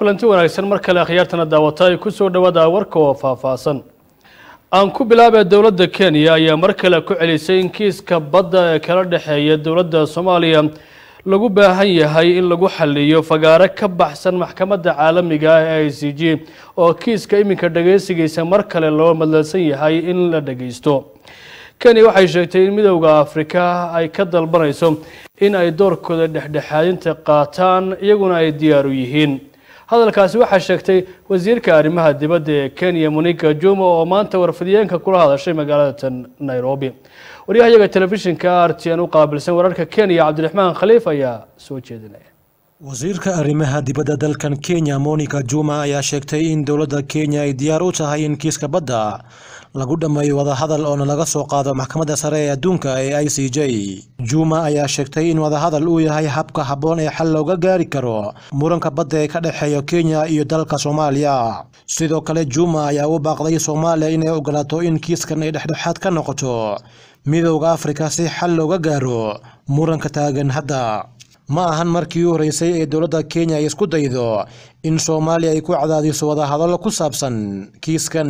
kulanti wanaagsan mar kale akhyaartana daawata ay kusoo dhawaada warka oo faahfaahsan aan ku bilaabee dowladda kenya ayaa mar kale ku celisay in kiiska badda ee kala dhexeeya dowladda soomaaliya lagu baahan yahay in lagu xaliyo fagaare ka baxsan maxkamadda caalamiga ah ee i c g oo kiiska iminka dhageysigiisa mar kale loo madlansan yahay in la dhageysto kenya waxay sheegtay in midowda afrika ay ka dalbanayso in ay doorkooda dhexdhexaadinta qaataan iyaguna ay diyaar u yihiin hadalkaasi waxaa sheegtay wasiirka arrimaha dibadda ee kenya monika juma oo maanta warfidiyeenka kula hadashay magaalada nairobi waryahayaga telefishinka r t n u qaabilsan wararka kenya cabdiraxmaan khaliif ayaa soo jeedinaya wasiirka arrimaha dibadda dalkan kenya monica juma ayaa sheegtay in dowladda kenya ay diyaar u tahay in kiiska badda lagu dhammeeyo wadahadal oona laga soo qaado maxkamadda sare ee adduunka ee i c j juma ayaa sheegtay in wadahadal uu yahay habka habboon ee xal looga gaari karo muranka badda ee ka dhexeeya kenya iyo dalka soomaaliya sidoo kale juma ayaa u baaqday soomaaliya inay ogolaato in kiiskan ay dhexdhexaad ka noqoto midowda afrika si xal looga gaaro muranka taagan hadda ma ahan markii u horeysay ee dowladda kenya ay isku daydo in soomaaliya ay ku cadaadiso wadahadallo ku saabsan kiiskan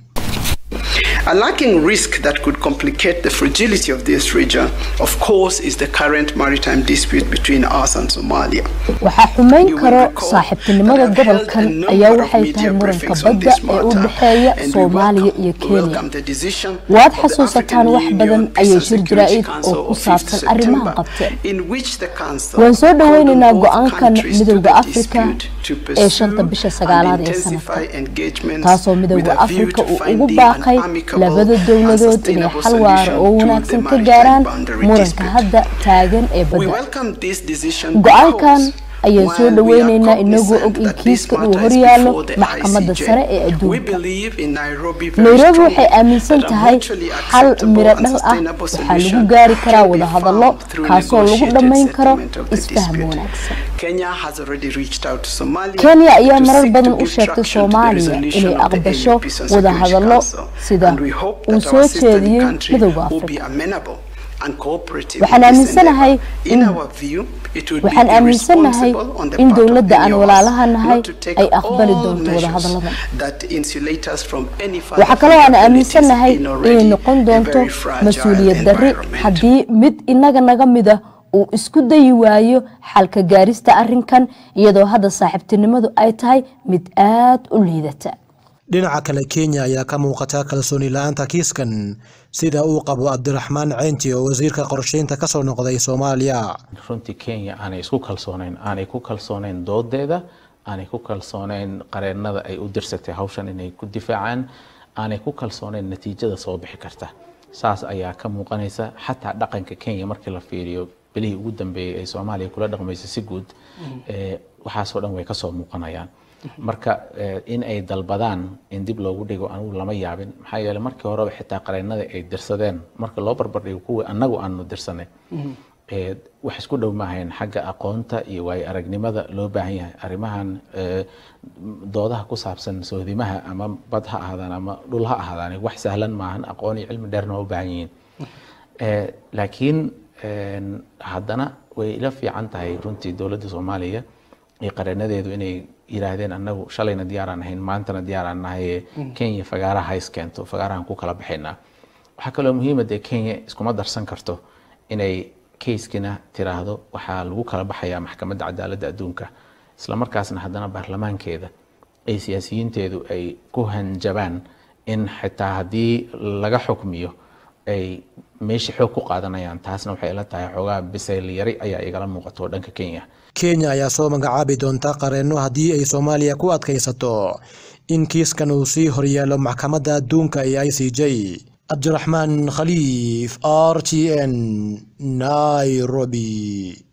A lacking risk that could complicate the fragility of this region, of course, is the current maritime dispute between us and Somalia. waxaa xumayn karo saaxiibtinimada gobolkan ayaa waxay tahay muranka badda ee u dhexeeya soomaaliya iyo kenya waad xasuusataan wax badan ayay shir jaraa'id oo ku saabsan arrimahan qabteen waan soo dhoweynaynaa go-aankan midowda afrika ee shanta bisha sagaalaad ee sanadka taasoo midowda afrika uu ugu baaqay labada dowladood inay xal waara oo wanaagsan ka gaaraan muranka hadda taagan ee badda go-aankan ayaan soo dhoweynaynaa inagoo og in kiiska uu horyaalo maxkamadda sare ee adduunka nairobi waxay aaminsan tahay xal miro dhal ah waxaa lagu gaari karaa wadahadallo kaasoo lagu dhammayn karo isfaham wanaagsan kenya ayaa marar badan u sheegtay soomaaliya inay aqbasho wadahadallo sida uu soo jeediyey midowda afrika waxaan aaminsanahay in waxaan aaminsanahay in dowladda aan walaalaha nahay ay aqbali doonto wadahadalladan waxaa kaloo aan aaminsanahay inay noqon doonto mas-uuliyad darri haddii mid inaga naga mid ah uu isku dayi waayo xalka gaarista arrinkan iyadoo hadda saaxiibtinimadu ay tahay mid aada u liidata dhinaca kale kenya ayaa ka muuqata kalsooni la-aanta kiiskan sida uu qabo cabdiraxmaan ceynti oo wasiirka qorsheynta kasoo noqday soomaaliya runtii kenya aanay isku kalsooneyn aanay ku kalsooneyn doodeeda aanay ku kalsooneyn qareenada ay u dirsatay hawshan inay ku difaacaan aanay ku kalsooneyn natiijada soo bixi karta saas ayaa ka muuqanaysa xataa dhaqanka kenya markii la fiiriyo bilihii ugu dambeeyey ay soomaaliya kula dhaqmaysa si guud waxaasoo dhan way kasoo muuqanayaan marka in ay dalbadaan in dib loogu dhigo anugu lama yaabin maxaa yeele markii horeba xitaa qareennada ay dirsadeen marka loo barbardhigo kuwii annagu aanu dirsanay wax isku dhow maahayn xagga aqoonta iyo waayo aragnimada loo baahan yahay arrimahan doodaha ku saabsan soodimaha ama bad ha ahaadaan ama dhul ha ahaadaan wax sahlan maahan aqoon iyo cilmi dheerna waa u baahan yihiin laakiin haddana way ila fiican tahay runtii dowladda soomaaliya iyo qareenadeedu inay yiraahdeen annagu shalayna diyaaraan ahayn maantana diyaaraan nahay kenya fagaaraha hays keento fagaarahan ku kala baxaynaa waxaa kaloo muhiima dee kenya iskuma darsan karto inay kayskina tiraahdo waxaa lagu kala baxayaa maxkamadda cadaaladda adduunka isla markaasna haddana baarlamaankeeda ay siyaasiyiinteedu ay ku hanjabaan in xitaa haddii laga xukmiyo ay meesha xoog ku qaadanayaan taasna waxay ila tahay xoogaa bisayl yari ayaa igala muuqato dhanka kenya kenya ayaa soo magacaabi doonta qareenno haddii ay soomaaliya ku adkaysato in kiiskan uu sii horyaalo maxkamadda adduunka ee i c j cabdiraxmaan khaliif r t n nairobi